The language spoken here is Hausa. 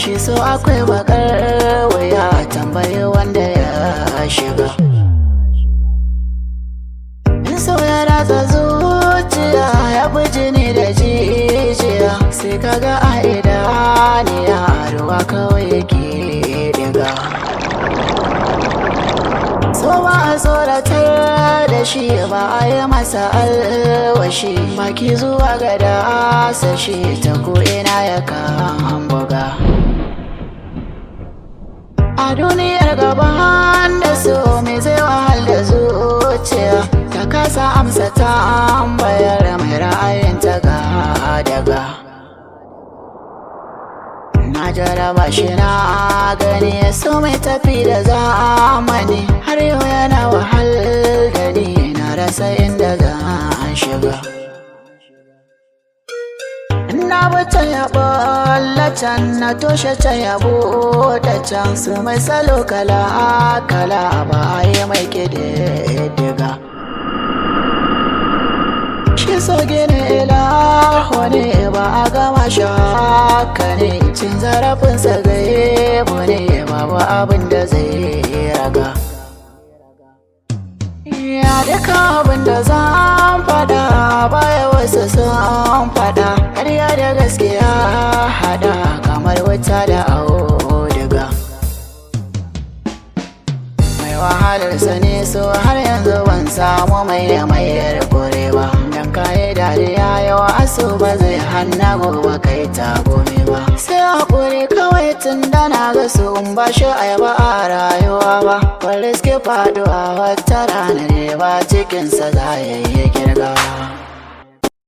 shi so akwai bakar wuya tambayi wanda ya shiga in so ya ratsa zuciya ya fi jini da jijiya sai kaga a idaniya ruwa kawai yake diga so ba a tsoratar da shi ba a yi masa alwashi maki zuwa ga dasa shi ta ko'ina ya kan buga a duniyar gaban da so mai zai wahal da zuciya ta kasa amsa tambayar mai ra'ayin ta ga daga na jaraba shi na gani so mai tafi da zamani har yau yana wahal da ni na rasa inda zan shiga na bata ya can na toshe ta ya buɗe can su mai salo kala kala ba yi mai ƙididdiga shi so gina ilahu ne ba a gama shaka ne cin zarafinsa gaibu ne babu abin da zai raga ya duka abin da zan fada baya wasu sun fada ƙarya da gaskiya hada kamar wata da auduga mai wahalar sani so har yanzu ban samu mai da mayar kore ba dan kayi dariya yawa aso ba zai hanna gobe kai ta gome ba sai hakuri kawai tun da na ga su in ba shi ayaba a rayuwa ba wanda suke faduwa wata rana ne ba cikinsa za ya yi girgawa